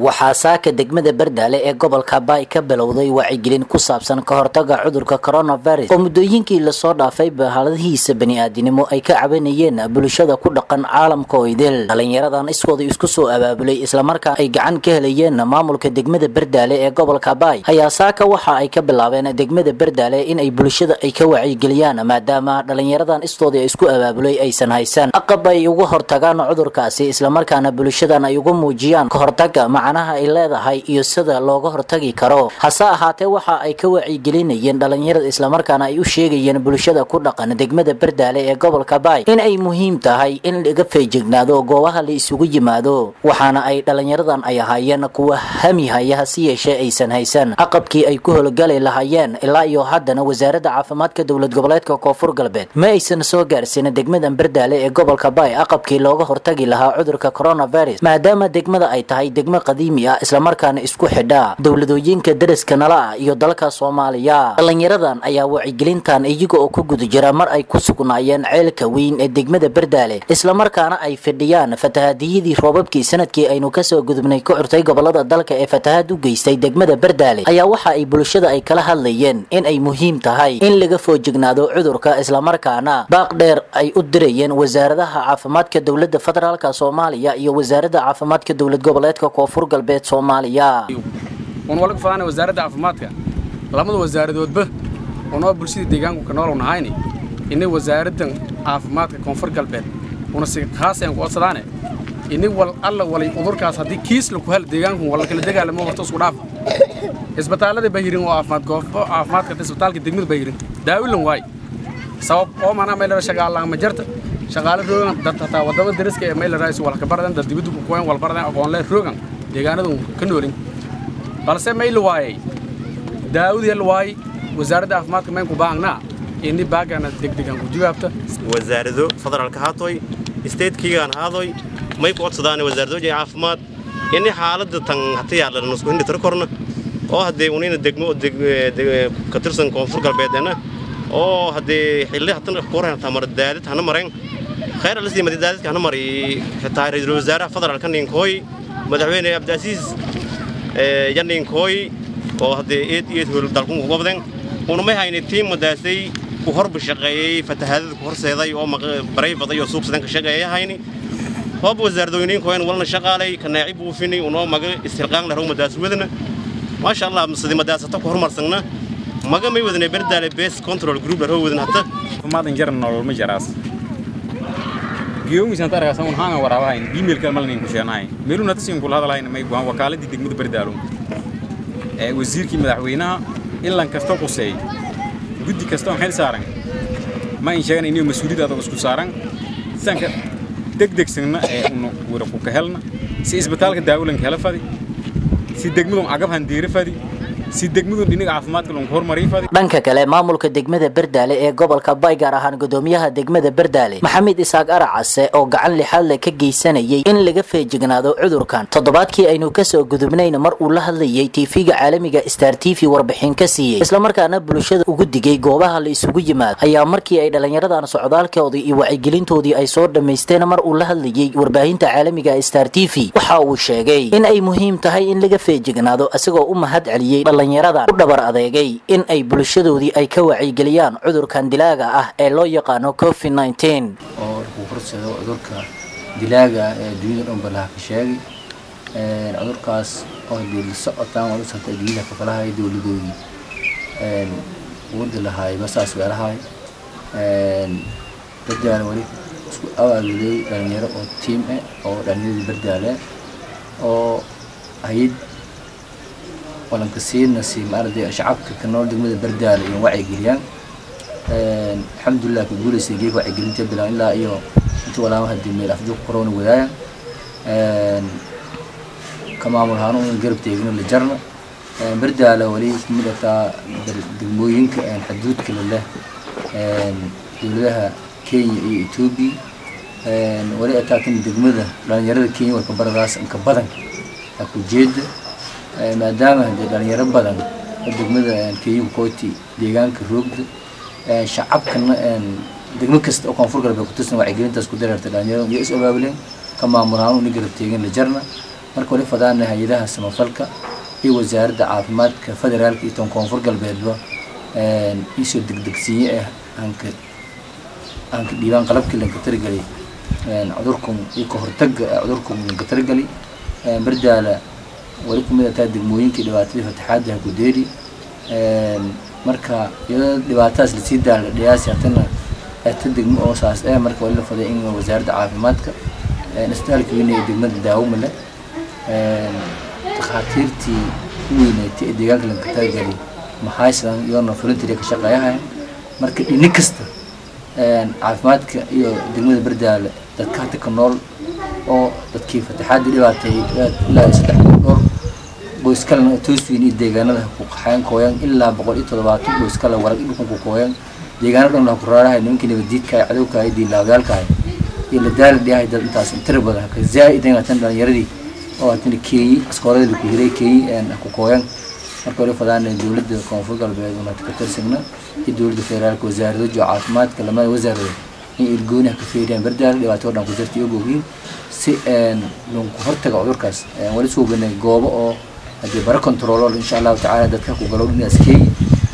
waxaa saaka degmada bardaale ee gobolka baay ka bilowday wacyigelin ku saabsan ka hortaga cudurka coronavirus oo muddooyinkii lasoo dhaafay bahaaladihiisa bani-aadinimo ay ka cabanayeen bulshada ku dhaqan caalamka oo idil dhalinyaradan iskooda isku soo abaabulay islamarkaa ay gacan ka helayeen maamulka degmada bardaale ee gobolka baay ayaa saaka waxa ay ka bilaabeen degmada bardaale in ay bulshada ay ka wacyigeliyaan maadaama dhalinyaradan istooda isku abaabulay aysan haysan aqab ay uga hortagaan cudurkaasi islamarkaana bulshadan ay ugu muujiyaan kahortaga macnaha ay leedahay iyo sida looga hortagi karo hase ahaatee waxa ay ka wacyigelinayeen dhalinyarada islamarkaana ay u sheegayeen bulshada ku dhaqan degmada bardaale ee gobolka baay in ay muhiim tahay in laga feejignaado goobaha la isugu yimaado waxaana ay dhalinyaradan ay ahaayeen kuwa hami haya hase yeeshee aysan haysan aqabkii ay ku hologali lahaayeen ilaa iyo haddana wasaaradda caafimaadka dowlad goboleedka koonfur galbeed ma aysan soo gaarsiin degmadan bardaale ee gobolka baay aqabkii looga hortagi lahaa cudurka coronavirus maadaama degmada ay tahay degmo qadiimi ah islamarkaana isku xidha dowladooyinka deriska nala ah iyo dalka soomaaliya dhalinyaradan ayaa wacyigelintan iyaga oo ku guda jira mar ay ku sugnaayeen ceelka weyn ee degmada bardaale islamarkaana ay fidhiyaan fatahadiyadii roobabkii sanadkii aynu kasoo gudubnay ku curtay gobolada dalka ee fatahaad u geystay degmada bardaale ayaa waxa ay bulshada ay kala hadlayeen in ay muhiim tahay in laga foojignaado cudurka islamarkaana baaq dheer ay u dirayeen wasaaradaha caafimaadka dowlada federaalk soomaaliya iyo wasaaradda caafimaadka dowlad goboleedka koonfur galbeed soomaaliya un walaga fadaana wasaaradda caafimaadka lamada wasaaradoodba unoo bulshada deegaanku ka noolow nahayni ini wasaaraddan caafimaadka koonfur galbeed una si khaasayaan ku codsadaane ini wal alla walay udurkaas haddii kiis laku hel deegaanku wala kala dagaalamo horta isku dhaaf isbitaallada bahirin oo caafimaad goofo caafimaadka isbitaalka degmada bahirin daawilan waay sabab oo manaa meelera shaqaalaan ma jarta shaqaale roogan dad hataa wadama dariska ee meelera is walka baradan dad dibadda ku kuwayn wal baradan aqoonle roogan deegaanadu ka noolin balse mayl waayay daawud yal waay wasaaradda caafimaadka mayn ku baahnaa ini baagana degdegan ku jawaabta wasaarado federaalka haatoy statekigaan haadoy may ku codsadaane wasaaradooja caafimaad ini xaaladda tan hata yaalan nusku hindi tiro korna oo haddee unina degmo ka tirsan koonfur galbeedena oo haddee xilli hatan kuran hataa mar daadid hana marayn khayr alasii madi daadidka hana mari xitaa ra-iisul wasaaraha federaalka ninkooy madaxweyne abdiasiis yaninkooy oo haddee eed eed hol dalkun ku gobden una may hayni tiim madaasay ku horba shaqeeyey fatahaadada ku horseeday oo baray baday oo suuqsadan ka shaqeeya hayni hoob wasaaradooyninkooyn walna shaqaalay kanaaci buufini unoo maga istilqaang dharow madaas wadana maasha allah sidi madaasata ku horumarsanna maga may wadane berdaale base control group dharow wadan hata maadan jaran nolol ma jaraas geeyogiisaan taragaasa un haanga waraabahayn emailka malnin ku sheenahay meeluna tasin kula hadalahayn may buhan wakaaladii degmada berdaalo ee wasiirkii madaxweynaha ilan kasta quseey guddi kasta on xil saaran ma in sheegan inuu mas-uuliyad adag isku saaran sanka degdegsanna ee unu wada ku kahelna si isbitaalka daawulanka hela fadi si degmadun agabhan diiri fadi si degmadun dhinaga caafimaadka lunku hormarii fadi dhanka kale maamulka degmada bardaale ee gobolka bay gaar ahaan gudoomiyaha degmada bardaale maxamed isaaq aracase oo gacan lixaadle ka geysanayay in laga feejignaado cudurkan toddobaadkii aynu kasoo gudubnayna mar uu la hadlayay tiifiga caalamiga star t v warbixin ka siiyey islamarkaana bulshada ugu digay goobaha la isugu yimaado ayaa markii ay dhalinyaradan socdaalkoodii iyo wacyigelintoodii ay soo dhammaysteen mar uu la hadlayay warbaahinta caalamiga star t v waxa uu sheegay in ay muhiim tahay in laga feejignaado isagoo u mahad celiyey dhalinyaradan u dhabar adeegay in ay bulshadoodii ay ka wacyigeliyaan cudurkan dilaaga ah ee loo yaqaano covid nteen oo uu horseedo cudurka dilaaga ah ee dunyada dhan balaha ka sheegay cudurkaas oo hadii la socotaan waa la socota adduunyada kakalahay dowladoodii wadi lahaay masaas weelahay bardaale wali isku awaaluday dhalinyaro oo tiim eh oo dhalinyaradii bardaale oo hayad walanka siina si maaragtay shacabka ka nool degmada bardaale iyo wacyigeliyaan alxamdulilah ka guulaysay geeg wacyigelinta bilaan ilaa iyo inta walaama hadii meel afduuq corona wadaayan ka maamul ahaan una garab teegino la jarna bardaale wali kamid ataa degmooyinka xaduudka leh dowladaha kenya iyo etoobiya wali ataa kan degmada dhalinyarada kenya warka baradaas inka badan ku jeeda maadaama hadee dhalinyaro badan oo degmada kenya kooti deegaanka roogda shacabkana degmo kasta oo koonfur galbeed kutirsan wacyigelintaas ku dareertay dhalinyarada iyo is abaabuleen ka maamulaan una garab teegin la jarna marka wali fadaana hay-adaha samafalka iyo wasaaradda caafimaadka federaalka iyo tan koonfur galbeedba isoo degdegsiinye ah aanka aanka dhiibaan qalabkii lanka taragelay cudurkan iyo ka hortaga cudurkan lanka taragelay bardaala wali kumid ataa degmooyinkii dhibaatadii fataxaadaha gudeeri marka iyadoo dhibaatadaas lasii daala dhiyaasi hatana ta degmo oo saas eh marka wali la faday in wasaaradda caafimaadka isbitaalka weyne ee degmada daawamale takhaatiirtii u weyneetay ee deegaanka lanka taragelay maxaysan iyoona volunteer ka shaqeeyahayn marka dhini kasta caafimaadka iyo degmada bardaale dadka hata ka nool oo dadkii fataxaadii dhibaatay ilaa saddex dhowr qoys kalena tooswiin iyo deegaanada ku qaxeen kooyan ilaa boqol iyo toddobaatan qoys kale warag dhulkan ku kooyan deegaano dhan la ku raarahay nimankii nabadiidka ay cadowka ay diinlaawayaalka ay iyo la daali dhiyahay dad intaas tira badan haka zaa'idan hatan dhalinyaradii oo hatan keeyi askooladii ku hiray keeyi ku kooyan marka wali fadaana dowladda koonfur galbeed una ka tirsigna iyo dowladda federaalka wasaarado jo caafimaadka lamada wasaaradood in irgooniha ka feeriyaan bardaal dhibaato dhan ku jirta iyo boghiin si lunku hortaga cudurkaas wali suubanay goobo oo haddii bara controlo insha allahu tacaala dadka ku galow dhinaas keeyi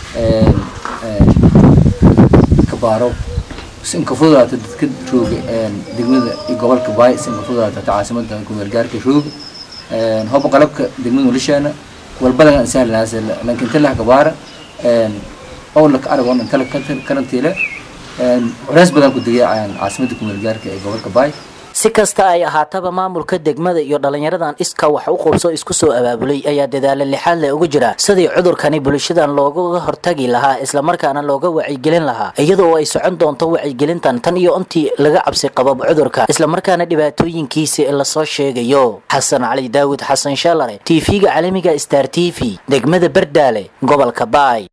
ka baaro si inka fududaata dadka rooga degmada iyo gobolka baay si inka fududaata hata caasimada kumeelgaarka rooga hoba qalabka degmada nulishaana walbadan aan sahlanaas laakiin inta lah gabaara oo laka aragoon inta la karantiile culays badan ku degay caasimada kumeelgaarka ee gobolka baay si kasta ay ahaataba maamulka degmada iyo dhallinyaradan iska wax u qubso isku soo abaabulay ayaa dadaala lixaad le uga jira sidii cudurkani bulshadan looga hortagi lahaa islamarkaana looga wacyigelin lahaa iyadoo ay socon doonto wacyigelintan tan iyo intii laga cabsi qabo cudurka islamarkaana dhibaatooyinkiisi lasoo sheegayo xasan cali daawud xasan shalare tv-ga caalamiga star t v degmada bardaale gobolka baay